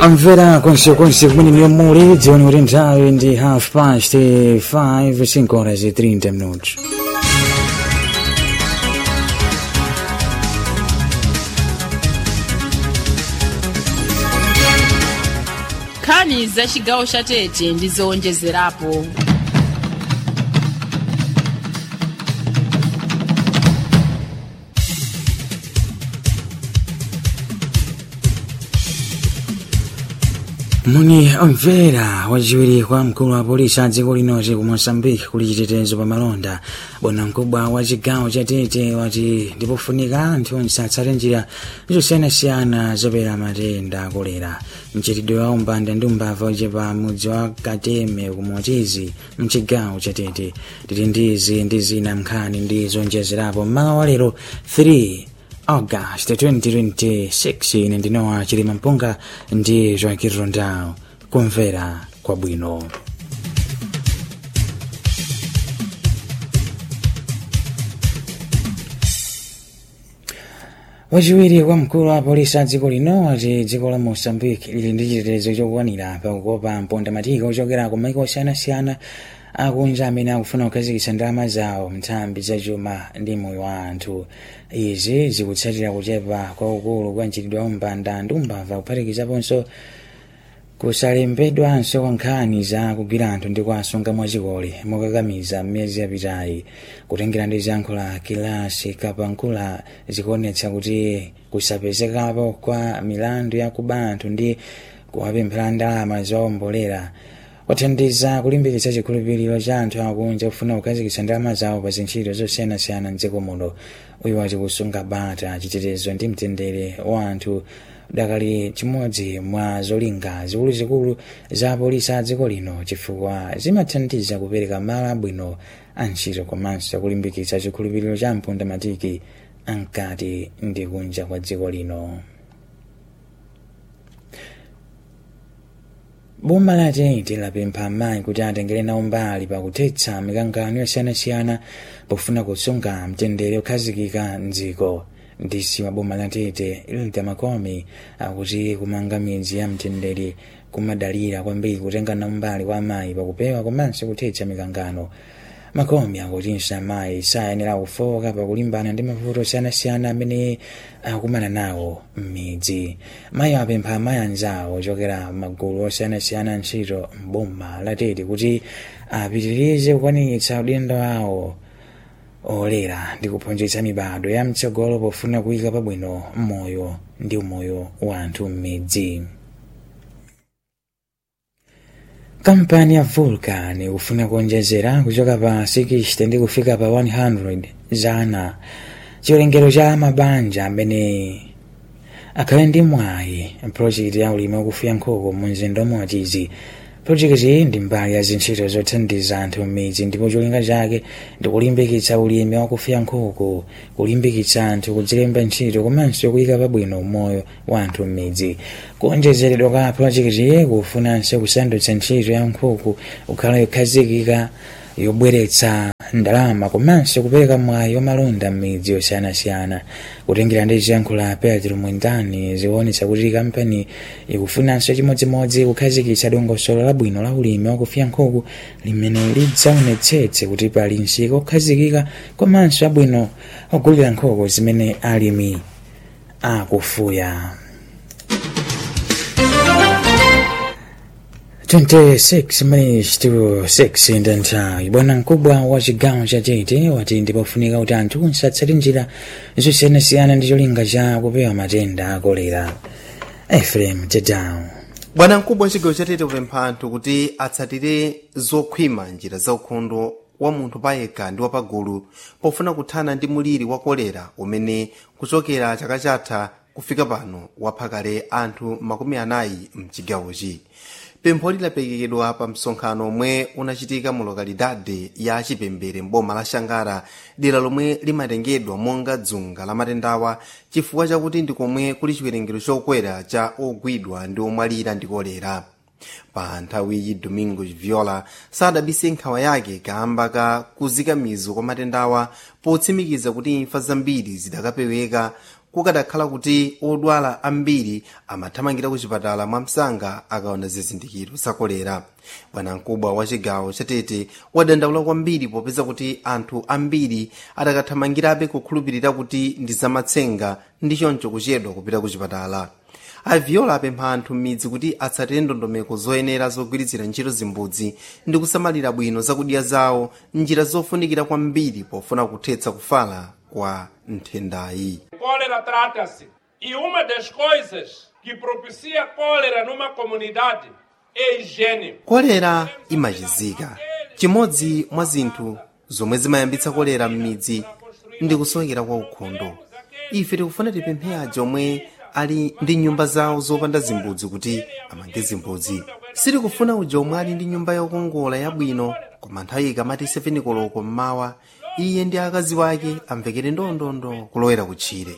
amvera konsekonse kumene niyo muli dziwani kuti nthawi ndi half past 5 5 horas e 30 minutos nkhani za chigawo cha tete ndi zowonjezerapo muni omvera wachiwiri kwa mkulu wa polisi a dziko linoti ku moçambique kuli chitetezo pa malonda bwanamkubwa wa chigawo cha tete wati ndipofunika anthu onse atsate njira zosiyanasiyana zopera matenda akolera mchitidwe wa umbanda ndi umbava uchepa mudzi wa kateme ku motizi mchigawo cha tete tili ndizi ndi zina nkhani ndi zonjezerapo mmawa wa lero 3 august 2026 ine ndinowa chilima mpunga ndi joaquin rondao kumvera kwabwino wachiwiri kwa mkulu wa polisi a dziko lino wati dziko la moçambique lili ndi chitetezo chokwanira pakukopa mpondamatiko ochokera ku maiko osiyanasiyana akunja amene akufuna kukhazikitsa ndalama zawo nthambi zachuma ndi moyo wa anthu izi zikutsatira kuchepa kwaukulu kwa mchitidwe wa umbanda ndi umbava kuphatikizaponso kusalembedwanso kwa nkhani za kugwira anthu ndi kuwasunga mwachikole mokakamiza mmiyezi yapitayi kutengera ndi ziyankho la kilasi kapankula zikuonetsa kuti kusapezekapo kwa milandu ya kuba anthu ndi kuwapemphera ndalama zowombolera kwathandiza kulimbikitsa chikhulupiriro cha anthu akunja kufuna kukhazikitsa ndalama zawo pa zintchito zosiyanasiyana mdziko muno uyu wati kusunga bata chitetezo ndi mtendere wa anthu dakali chimodzi mwa zolinga zikuluzikulu za polisi a dziko lino chifukwa zimathandiza kupereka malo abwino a ntchito komanso kulimbikitsa chikhulupiriro cha mpondamatiki ankati ndi kunja kwa dziko lino boma la tete lapempha amayi kuti atengere nawo mbali pakuthetsa mikangano yosiyanasiyana pofuna kusunga mtendere okhazikika mdziko ndisi wa boma la tete ilda makomi akuti kumanga midzi ya mtendere kumadalira kwambiri kutenga nawo mbali kwa amayi pakupewa komanso kuthetsa mikangano makomi akutinso amayi sayenera kufoka pakulimbana ndi mavuto osiyanasiyana amene akumana nawo m'midzi mayi apempha amayi anzawo ochokera magulu osiyanasiyana ntchito m'boma latete kuti apitirize kukwaniritsa udindo wawo olera ndi kuphunzitsa mibado ya mtsogolo pofuna kuyika pabwino moyo ndi umoyo wa anthu m'midzi kampani ya vulcan ikufuna kuonjezera kuchoka pa 60 ndi kufika pa 100 zana chiwerengero cha mabanja amene akhale ndi mwayi projekiti ya ulimi wakufuya nkhuku mu mzinda umodzi projekiti iyi ndi mbali ya zintchito zothandiza anthu m'midzi ndipo cholinga chake ndi kulimbikitsa ulimi wakufuya nkhuku kulimbikitsa anthu kudzilemba ntchito komanso kuyika pabwino moyo wa anthu m'midzi kuonjezeredwa kwa projekiti iyi kufunanso kusandutsa ntchito ya nkhuku kukhala yokhazikika yobweretsa ndalama komanso kupereka mwayi wamalonda m'midzi yosiyanasiyana kutengera ndi ziyankho la pedro mwindani zikuonetsa kuti kampani ikufunanso chimodzimodzi kukhazikitsa dongosolo labwino la ulimi wakufuya nkhuku limene lidzaonetsetse kuti pali msika okhazikika komanso abwino ogulira nkhuku zimene alimi akufuya 26 minutes to 6 ndi nthawi bwana mkubwa wa chigawo cha tete wati ndipofunika kuti anthu onse atsate njira zosiyanasiyana ndi cholinga cha kupewa matenda a kolera efrem tedown bwana mkubwa wa chigawo cha tete kupempha anthu kuti atsatire zokhwima njira zaukhondo wa munthu payekha ndi wapagulu pofuna kuthana ndi muliri wa kolera umene kuchokera chaka chatha kufika pano wapha kale anthu makumi anayi mchigawochi pempho lidaperekedwa pa msonkhano omwe unachitika mu lokalidade ya chipembere mboma la shangara dera lomwe limatengedwa monga dzunga la matendawa chifukwa chakuti ndi komwe kuli chiwerengero chokwera cha ogwidwa ndi omwalira ndi kolera pa nthawiyi domingo viola sadabise nkhawa yake kamba ka kuzika mizu kwa matendawa potsimikiza kuti imfa zambiri zidakapeweka kukadakhala kuti odwala ambiri amathamangira ku chipatala mwamsanga akaona zizindikiro za kolera bwanamkubwa wa chigawo chatete wadandaula kwambiri popeza kuti anthu ambiri adakathamangirabe kukhulupirira kuti ndi zamatsenga ndi choncho kuchedwa kupita ku chipatala aviola apempha anthu m'midzi kuti atsatire ndondomeko zoyenera zogwiritsira ntchito zimbudzi ndi kusamalira bwino zakudya zawo njira zofunikira kwambiri pofuna kuthetsa kufala kwa nthendayi Cólera trata-se. E uma das coisas que propicia cólera numa comunidade é higiene. kolera imachizika chimodzi mwa zinthu zomwe zimayambitsa kolera m'midzi ndi kusowekera kwa ukhondo ife tikufuna tipemphe aja omwe ali ndi nyumba zawo zopanda zimbudzi kuti amange zimbudzi sitikufuna uja omwe ali ndi nyumba yokongola yabwino koma nthawi ikamati 7 koloko mmawa iye ndi akazi wake amvekere ndondondo kulowera kutchire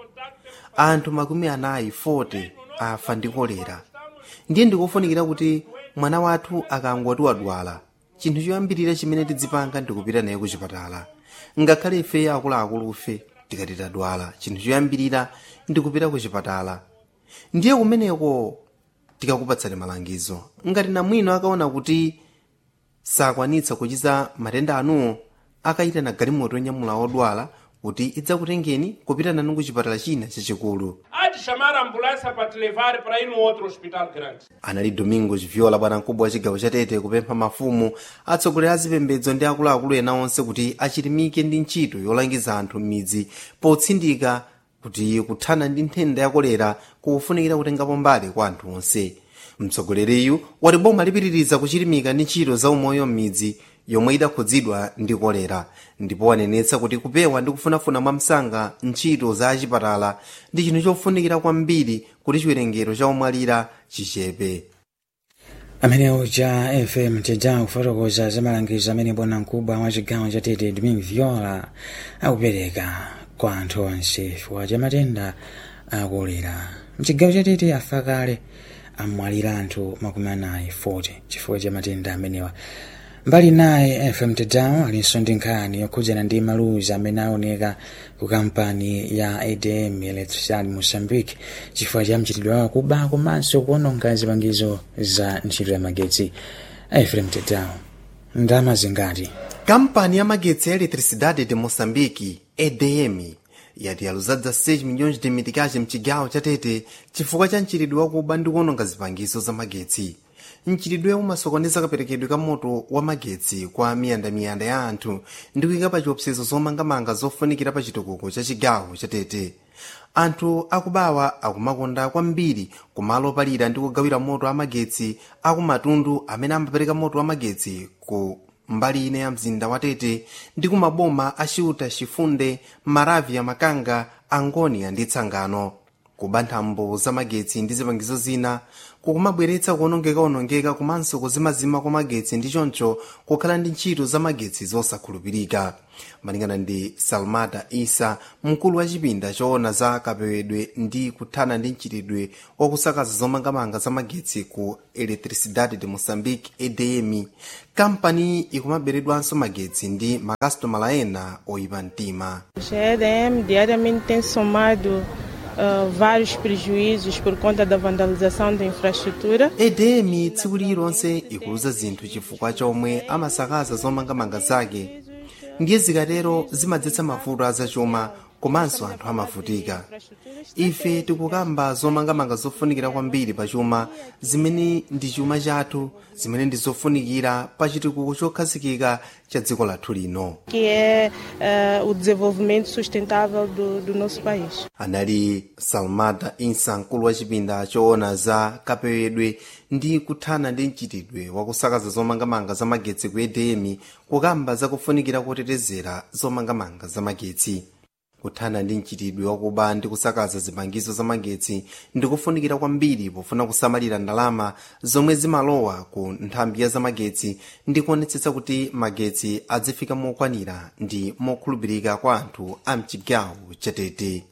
anthu makumi anayi 40 afa ndi kolera ndiye ndikufunikira kuti mwana wathu akangoti wadwala chinthu choyambirira chimene tidzipanga ndikupita naye ku chipatala ngakhale ife akuluakulufe tikati tadwala chinthu choyambirira ndikupita ku chipatala ndiye kumeneko tikakupatsani malangizo ngati namwino akaona kuti sakwanitsa kuchiza matenda anuwo akayitana galimoto yonyamula odwala kuti idzakutengeni kupita nanu ku chipatala china chachikulu Há de chamar a ambulância para te levar para ir no outro hospital grande. anali domingo chiviola bwanamkubwa wa chigawo chatete kupempha mafumu atsogoleri a zipembedzo ndi akuluakulu ena onse kuti achilimike ndi ntchito yolangiza anthu m'midzi potsindika kuti kuthana ndi nthenda ya kolera kufunikira kutengapo mbali kwa anthu onse mtsogoleriyu wati boma lipitiriza kuchilimika ndi ntchito za umoyo m'midzi yomwe idakhudzidwa ndi kolera ndipo wanenetsa kuti kupewa ndi kufunafuna mwamsanga ntchito za achipatala ndi chinthu chofunikira kwambiri kuti chiwerengero cha omwalira chichepe amenewo cha fm tidzawo kufotokoza za malangizo amene bwanamkubwa wa chigawo chatete domingo viola akupereka kwa anthu onse chifukwa cha matenda akolera mchigawo chatete afa kale amwalira anthu makumi anayi 40 chifukwa cha matenda amenewa mbali naye fm tidzawo alinso ndi nkhani yokhudzana ndi maluzi amene aoneka ku kampani ya adm electricidade moçambique chifukwa cha mchitidwe wawo kuba komanso kuononga zipangizo za ntchito ya magetsi fm tidzawo ndalama zingati kampani ya magetsi ya eletricidade de moçambique edm yati yaluzadza 6 milhões de meticais mchigawo chatete chifukwa cha mchitidwe wakuba ndi kuononga zipangizo za magetsi mchitidwe umasokoneza kaperekedwe ka moto wa magetsi kwa miyandamiyanda ya anthu ndi kuyika pa chiopsezo zomangamanga zofunikira pa chitukuko cha chigawo chatete anthu akubawa akumakonda kwambiri kumalo opalira ndi kugawira moto wa magetsi akumatundu amene amapereka moto wa magetsi ku mbali ine ya mzinda wa tete ndi kumaboma a ciuta cifunde maravya makanga angonia ndi tsangano kuba nthambo za magetsi ndi zipangizo zina kukumabweretsa kuonongeka-onongeka komanso kuzimazima kwa magetsi ndi choncho kukhala ndi ntchito za magetsi zosakhulupirika malingana ndi salmata isa mkulu wa chipinda choona za kapewedwe ndi kuthana ndi mchitidwe wakusakaza zomangamanga za magetsi ku eletricidade de moçambique edm kampani ikumaberedwanso magetsi ndi makasitomala ena oyipa mtima A EDM diariamente tem somado uh, vários prejuízos por conta da vandalização da infraestrutura. edm tsiku lililonse ikuluza zinthu chifukwa chomwe amasakaza zomangamanga zake ndiye zikatero zimadzetsa mavuto azachuma komanso anthu amavutika ife tikukamba zomangamanga zofunikira kwambiri pa chuma zimene ndi chuma chathu zimene ndi zofunikira pa chitukuko chokhazikika cha dziko lathu lino que é uh, o desenvolvimento sustentável do, do nosso país. anali salmata insa mkulu wa chipinda choona za kapewedwe ndi kuthana ndi mchitidwe wakusakaza zomangamanga za magetsi ku edm kukamba zakufunikira kotetezera zomangamanga za magetsi kuthana ndi mchitidwe wakuba ndi kusakaza zipangizo za magetsi ndi kufunikira kwambiri pofuna kusamalira ndalama zomwe zimalowa ku nthambi ya zamagetsi ndi kuonetsetsa kuti magetsi adzifika mokwanira ndi mokhulupirika kwa anthu a mchigawo chatete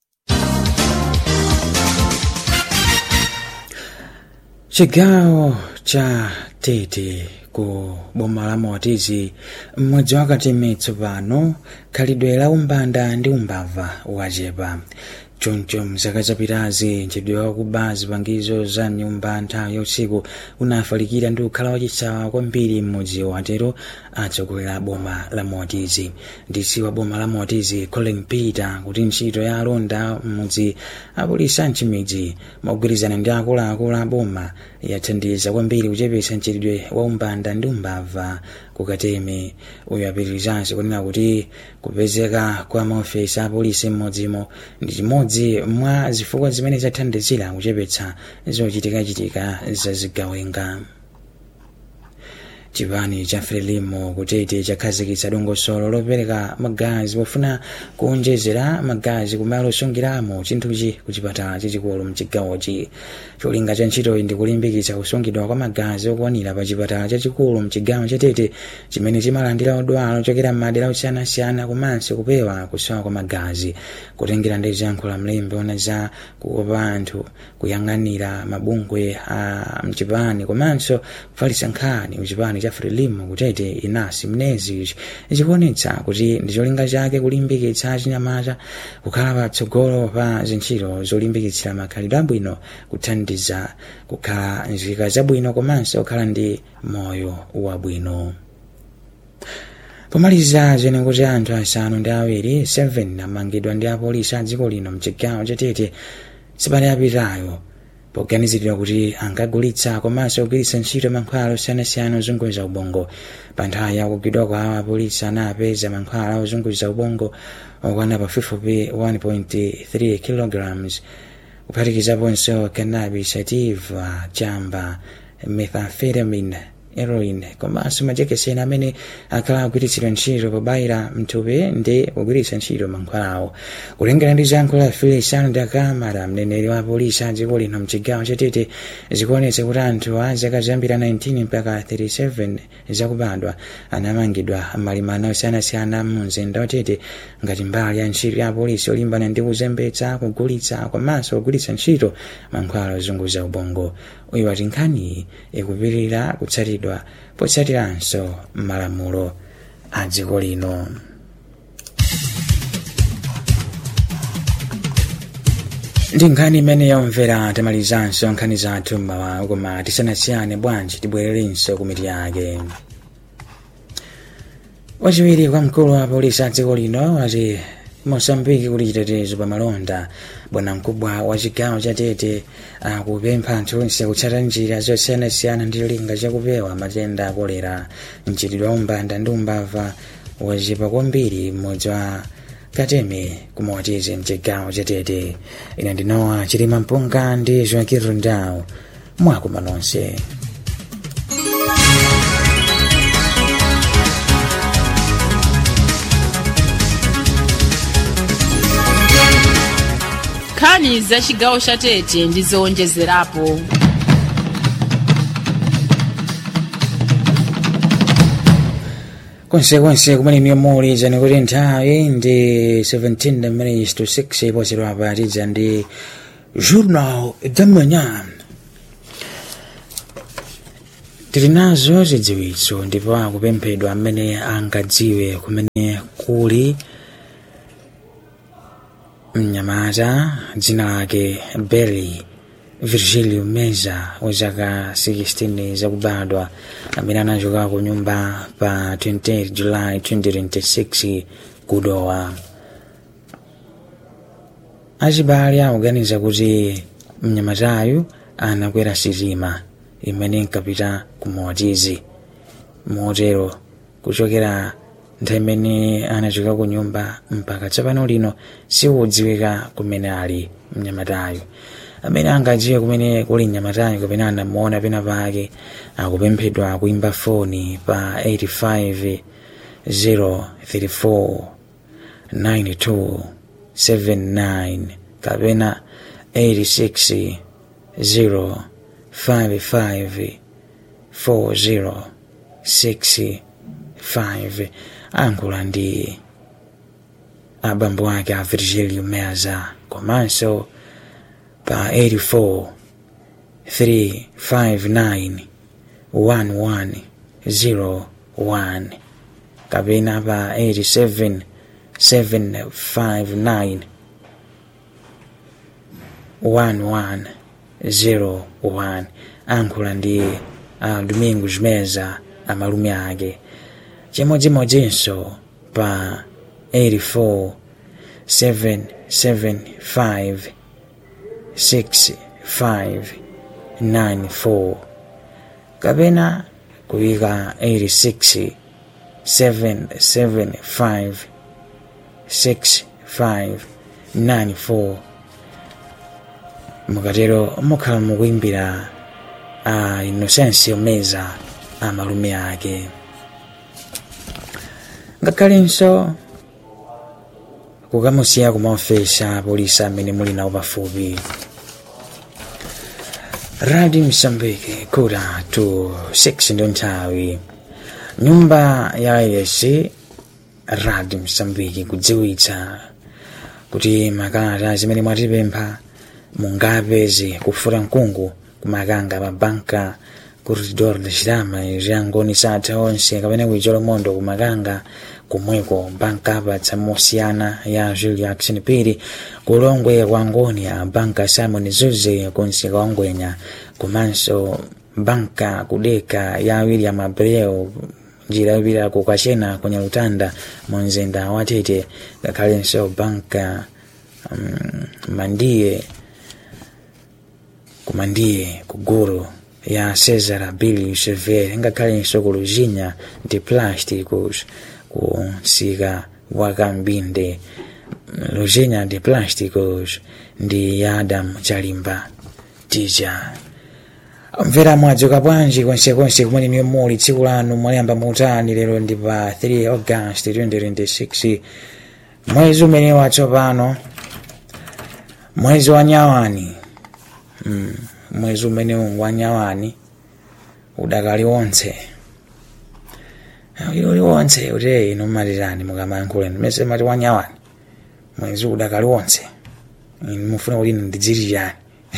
chigawo cha tete ku boma la motizi mmodzi wakati m'mitso pano khalidwe la umbanda ndi umbava wachepa choncho mzaka zapitazi mchedwe wakuba zipangizo za nyumba nthawi ya usiku unafalikira ndi kukhala wachisawa kwambiri mmodzi watero atsogolera boma la motizi ndisi wa boma la motizi colin peter kuti ntchito ya alonda mmudzi apolisi mchimidzi mogwirizana ndi akuluakulu a boma yathandiza kwambiri kuchepetsa mchitidwe wa umbanda ndi umbava kukateme uyu apitirizanso kunena kuti kupezeka kwa maofesi a polisi mmodzimo ndi chimodzi mwa zifukwa zimene zathandizira kuchepetsa zochitikachitika za zigawenga chipani cha frelimo kutete chakhazikitsa dongosolo lopereka magazi pofuna kuonjezera magazi kumalo osungiramo chinthuchi ku chipatala chachikulu mchigawochi cholinga cha ntchitoyi ndi kulimbikitsa kusungidwa kwa magazi okwanira pa chipatala chachikulu mchigawo chatete chimene chimalandira odwala ochokera m'madera osiyanasiyana komanso kupewa kusowa kwa magazi kutengera ndi zankho mlembi ona za kukopa anthu kuyang'anira mabungwe a mchipani komanso kufalitsa nkhani mchipani cha frelimo kutete inasi mnezi zikuonetsa kuti ndi cholinga chake kulimbikitsa chinyamata kukhala patsogolo pa zintchito zolimbikitsira makhalidwe abwino kuthandiza kukhala nzika zabwino komanso kukhala ndi moyo wabwino pomaliza zene kuti anthu asanu ndi awiri 7 amangidwa ndi apolisi a dziko lino mchigawo chatete sabata yapitayo poganiziridwa kuti ankagulitsa komanso kugwiritsa ntchito mankhwala osiyanasiyana ozunguza ubongo pa nthawi ya kugwidwa kwawo apolisi anapeza mankhwala ozunguza ubongo okwana pafupifupi 1.3 kilograms kuphatikizaponso cannabis sativa chamba methamphetamine heroin komanso majekeseni amene akhala agwiritsidwa ntchito pobayira mthupi ndi kugwiritsa ntchito mankhwalawo kulengera ndi zankho la filisano ndi akamara mneneri wa polisi a dziko lino mchigawo chatete zikuonetsa kuti anthu a zaka zambiri 19 mpaka 37 zakubadwa anamangidwa malimana osiyanasiyana mu mzinda watete ngati mbali ya ntchito ya polisi olimbana ndi kuzembetsa kugulitsa komanso kugwiritsa ntchito mankhwala ozunguza ubongo uyu wati nkhani ikupitirira kutsatidwa potsatiranso malamulo a dziko lino ndi nkhani imene yomvera tamalizanso nkhani zathu mmawa koma tisanasiyane bwanji tibwererenso ku mitu yake wachiwiri kwa mkulu wa polisi a dziko lino wati mosambiki kuti chitetezo pa malonda bwana mkubwa wa chigawo cha tete akupempha anthu onse kutsata njira zosiyanasiyana ndi cholinga chakupewa matenda akolera mchitidwe wa umbanda ndi umbava wachipa kwambiri mmodzi wa kateme kumawatize mchigawo cha tete ine ndinowa chilima mpunga ndi joaquin rundao mwakuma nonse nkhani za chigawo cha tete ndi zowonjezerapo konsekonse kumene niyo muli zani kuti nthawi ndi 17 minutes to 6 iposedwa apatidza ndi journal de manhã tili nazo zidziwitso ndipo akupemphedwa amene angadziwe kumene kuli mnyamata dzina lake berry virgilio meza wa zaka 16 zakubadwa amene anachoka ku nyumba pa 28 july 2026 kudowa achibale akuganiza kuti mnyamatayu anakwera sitima imene inkapita ku motizi motero kuchokera nthawi imene anachoka ku nyumba mpaka tsopano lino sikudziwika kumene ali mnyamatayo amene angadziwe kumene kuli mnyamatayo kapena anamuona pena pake akupemphedwa kuimba foni pa 85 034 92 79 kapena 86 0 55 40 6 5 ankula ndi abambo ake a virgilio meza komanso pa 84 359 1101 kapena pa 87 759 1101 ankhula ndi uh, domingos meza amalume ake chimodzimodzinso pa 84 775 6594 kapena kuyika 86 775 6594 mukatero mukhala mukuimbira a uh, inosensi meza amalume ake ngakhalenso kukamusiya kumaofesa polisi amene muli nawo pafupi radio msambiki kuda to 6 ndo nthawi nyumba ya iresi radio msambiki kudziwitsa kuti makalata zimene mwatipempha mungapeze kufuta mkungu kumakanga mabanka corredor da chirama ziyangoni satha onse kapena kuichola mondo kumakanga kumweko banka apatsa mosiyana ya julia action piri kulongwe kwa ngoni ya banka simon zuze kunsika wangwenya komanso banka kudeka ya william abreu njira yopita kukachena kwenye lutanda mu mzinda wa tete ngakhalenso banka um, mandiye kumandiye kuguru ya cesar billy sever ngakhalenso kuluzinya ndi plásticos kunsika wakambinde luzinya ndi plásticos ndi ya adam chalimba tija mvera mwadzuka bwanji konsekonse kumene niyo muli tsiku lanu mwayamba muutani lero ndi pa 3 august 2026 mwezi umene watsopano mwezi wa nyawani mm, mwezi umene wa nyawani udakali wonse uli wonse kuti ino matirani mukamayankhuleni mese mati wa nyawani mwezi udakali wonse mufuna kuti ndidziri chani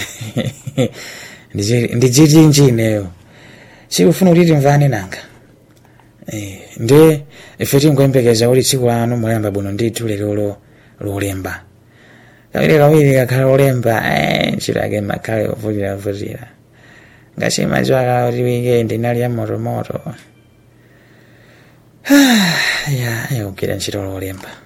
ndidziti njineyo sikufuna kuti timvane nanga ndi ife tingoyembekeza kuti tsiku lanu mulemba bwino ndithu lero lolemba kawiri kawiri kakhala lolemba ntchito yake makhale ovutira vutira ngati madziwa kala kuti wikendi inali ya motomoto ya ikugwira ntchito lolemba